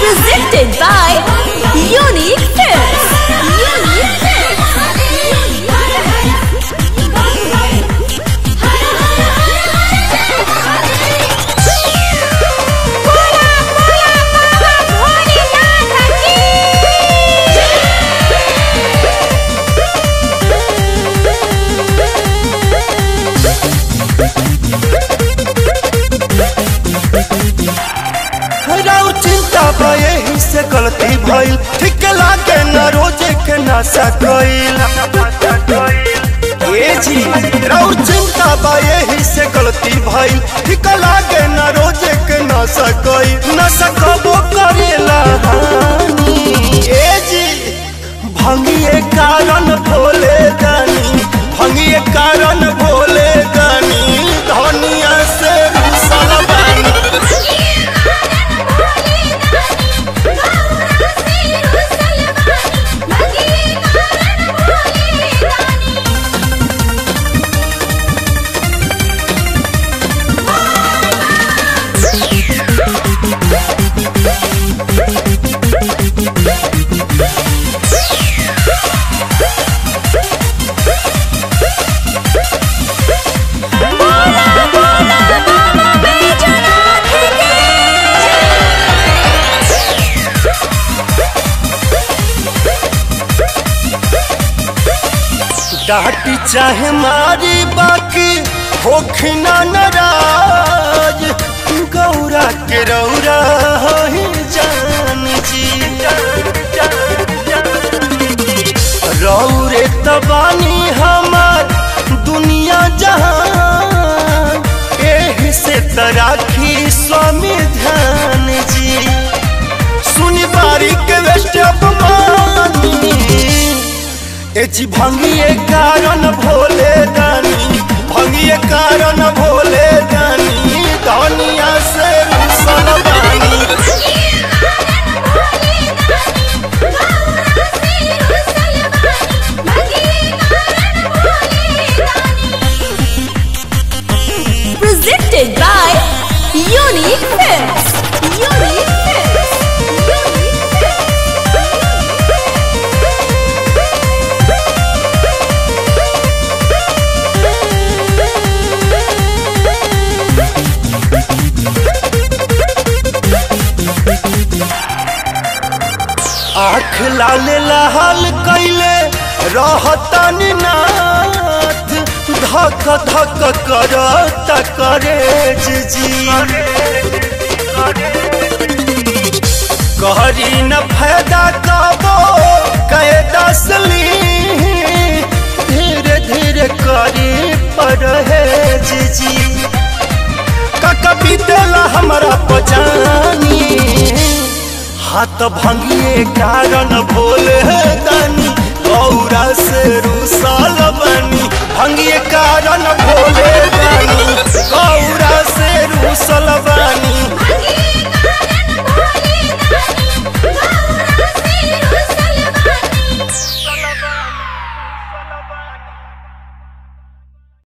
Presented by Unique Films. Unique राउ चिंता बा यही से गलती भइल ठीक लागे न रोजे के नशा कइल ए जी राउ चिंता बा यही से गलती भइल ठीक लागे न रोजे के नशा कइल नशा कबो करेला हानि ए जी भंगिए कारण भोले दानी भंगिए कारण भोले दानी धनिया से रुसल बानी डाटी चाहे मारी बाकी होखना नाराज गौरा के रौरा ही जान जी रौरे तबानी हमार दुनिया जहान एही से तराखी स्वामी ध्यान जी सुनी बारी के वेस्ट अपमानी ए जी भंगिए कारण भोले दानी भंगिए कारण भोले दानी दुनिया से रुसल बानी Presented by Unique Films. Unique Films. Unique आँख लाले लाल कैले रहतन नाथ धक धक करत करे जी कहरी न फायदा कबो कहे दसली धीरे धीरे करी परहेज जी काका बीतेला हमरा पजानी हाथ भंगिए कारण भोले